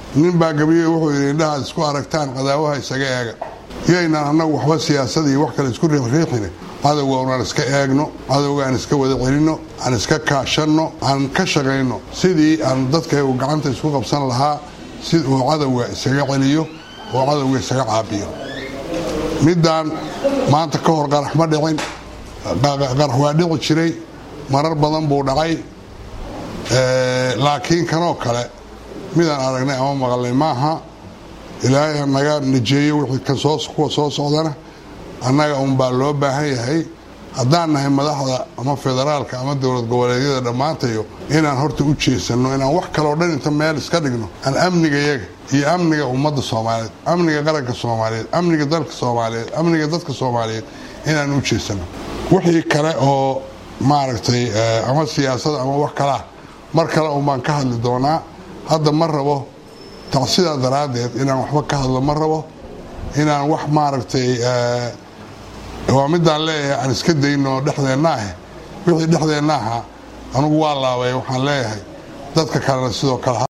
nin baa gabiye wuxuu yidhi indhahaad isku aragtaan cadaawaha isaga eega yaynaan annagu waxba siyaasada iyo wax kale isku riixriixine cadowga unaan iska eegno cadowga aan iska wada celinno aan iska kaashanno aan ka shaqayno sidii aan dadkaygu gacanta isku qabsan lahaa si uu cadowga isaga celiyo oo cadowga isaga caabiyo middaan maanta ka hor qarax ma dhicin qarax waa dhici jiray marar badan buu dhacay laakiin kanoo kale midaan aragnay ama maqalnay maaha ilaahay naga najeeyo wixii kuwa soo socdana annaga unbaa loo baahan yahay haddaan nahay madaxda ama federaalka ama dowlad goboleedyada dhammaantayo inaan horta u jeesanno inaan wax kaloo dhan inta meel iska dhigno aan amnigayaga iyo amniga ummadda soomaaliyeed amniga qaranka soomaaliyeed amniga dalka soomaaliyeed amniga dadka soomaaliyeed inaan u jeesanno wixii kale oo maaragtay ama siyaasada ama wax kalea mar kale unbaan ka hadli doonaa hadda ma rabo tacsidaa daraaddeed inaan waxba ka hadlo ma rabo inaan wax maaragtay waa midaan leeyahay aan iska dayno dhexdeenna ah wixii dhexdeenna ahaa anugu waa laabay waxaan leeyahay dadka kalena sidoo kale